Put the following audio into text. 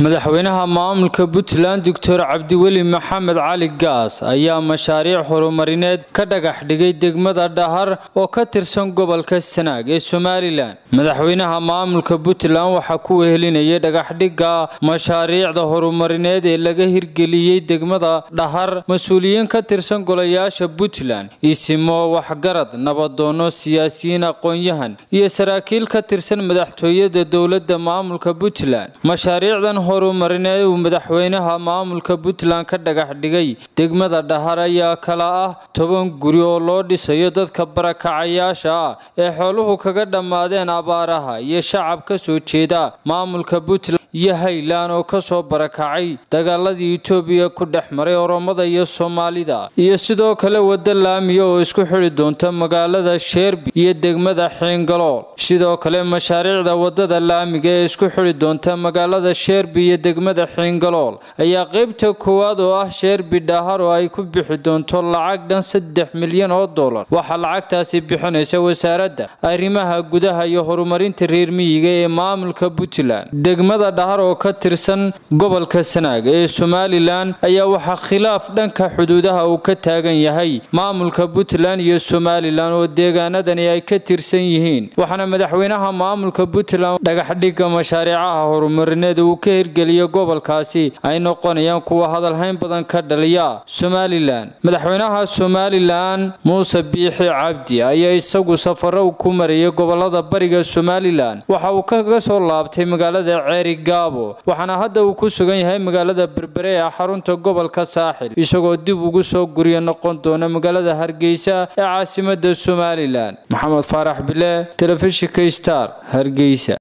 madaxweynaha maamulka puntland doctor cabdiweli maxamed cali gaas ayaa mashaariic horumarineed ka dhagax dhigay degmada dhahar oo ka tirsan gobolka sanaag ee somalilan madaxweynaha maamulka puntland waxaa ku wehelinayay dhagaxdhigga mashaariicda horumarineed ee laga hirgeliyey degmada dhahar mas-uuliyiin ka tirsan golayaasha puntland isimo waxgarad nabadoono siyaasiyiin aqoon-yahan iyo saraakiil ka tirsan madaxtooyada dowladda maamulka puntland mashaariicdan horumarineed uu madaxweynaha maamulka puntland ka dhagax dhigay degmada dhahar ayaa kala ah toban guri oo loo dhisayo dadka barakacayaasha ah ee xooluhu kaga dhammaadeen abaaraha iyo shacab ka soo jeeda maamulka puntland iyo haylan oo kasoo barakacay dagaaladii etoobiya ku dhex maray oromada iyo soomaalida iyo sidoo kale wadda laamiya oo isku xidhi doonta magaalada sheerbi iyo degmada xiingalool sidoo kale mashaariicda wadada laamiga ee isku xidhi doonta magaalada sheerbi iyo degmada xiingalool ayaa qeybta koowaad oo ah sheerbi dhahar oo ay ku bixi doonto lacag dhan saddex milyan oo dollar waxaa lacagtaasi bixinaysa wasaaradda arrimaha gudaha iyo horumarinta reer miyiga ee maamulka puntland degmada dhahar oo ka tirsan gobolka sanaag ee somalilan ayaa waxaa khilaaf dhanka xuduudaha uu ka taagan yahay maamulka puntland iyo somalilan oo deegaanadani ay ka tirsan yihiin waxaana madaxweynaha maamulka puntland dhagaxdhigga mashaariicaha horumarineed uu ka hirgeliya gobolkaasi ay noqonayaan kuwa hadalhayn badan ka dhaliya somalilan madaxweynaha somalilan muuse biixi cabdi ayaa isagu safaro ku marayay gobolada bariga somalilan waxa uu kaga soo laabtay magaalada ceeri gaabo waxaana hadda uu ku sugan yahay magaalada berbere ee xarunta gobolka saaxil isagoo dib ugu soo guryo noqon doona magaalada hargeysa ee caasimada somalilan maxamed faarax bile telefishinka star hargeysa